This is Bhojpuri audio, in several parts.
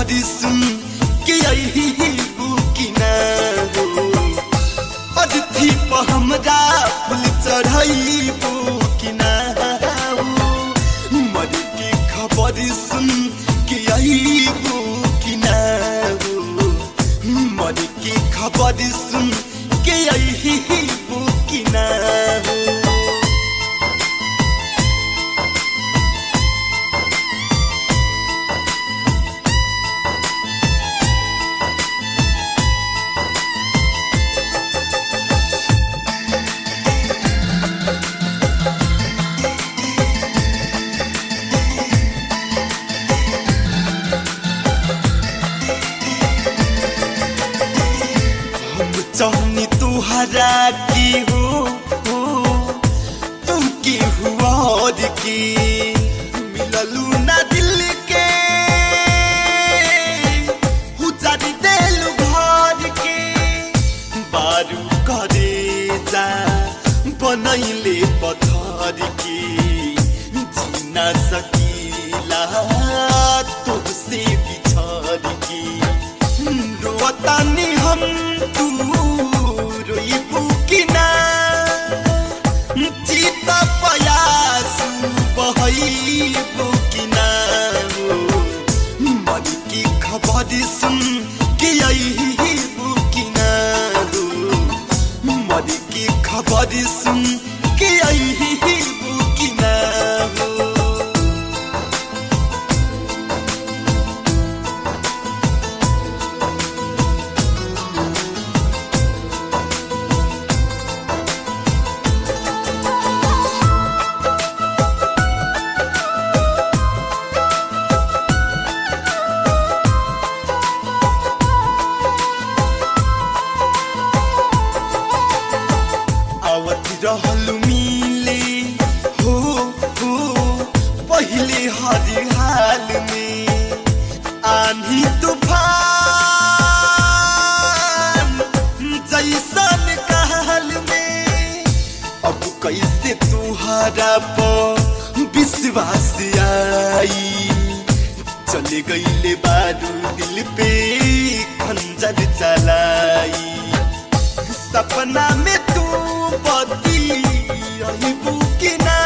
खबर सुन के यही बुकिना हो अतिथि पर हमरा फूल चढ़ाई बुकिना हो मर के खबर सुन के यही बुकिना हो मर के खबर सुन के यही बुकिना हो हम चाहनी तुहरा की हो हो तुम की हुआ और की मिललू ना दिल के उजारी देलू घर के बारू करे जा बनैले पत्थर के जीना सकीला तुझसे बिछड़ के रोतानी हम तू रोइबू कि ना चित पयास बहैबू कि ना हो मर की खबर सुन के अइबू कि ना हो मर की खबर सुन के अइबू कि ना हो आवत रहल मिले हो हो पहले हर हाल में आंधी तूफान जैसन कहल में अब कैसे तुहरा पर विश्वास आई चले गईले बारू दिल पे खंजर चलाई सपना में तू बदी अहिबू कि ना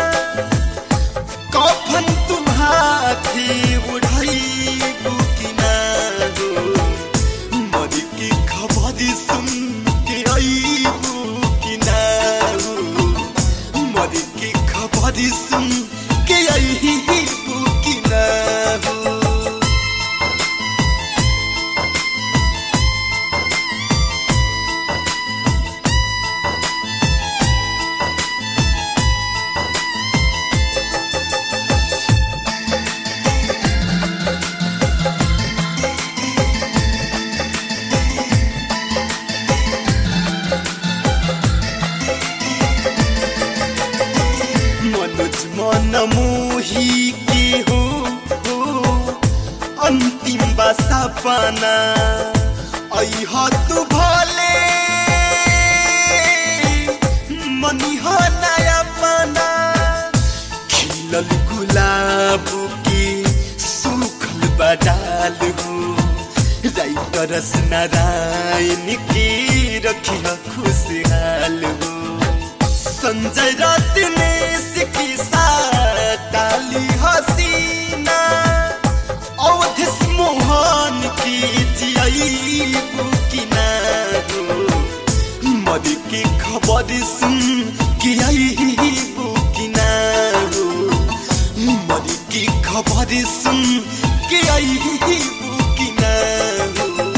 कफन तुम्हारे उड़ाईबू कि ना हो मर की खबर सुन के अइबू कि ना हो मर की खबर सुन के अइबू कि ना हो मनोज मन मोही के हो हो अंतिम बसा पाना अह तू भले मनी हो नया पाना खिलल गुलाब के सूखल बडाल हो राइटरस नारायण के रखिया खुशहाल हो संजय रत्नेश की डाली हसीना अवधिस मोहन की जियाईबू की ना हो मर के खबर सुन के आईबू की ना हो मर की खबर सुन के आईबू की ना हो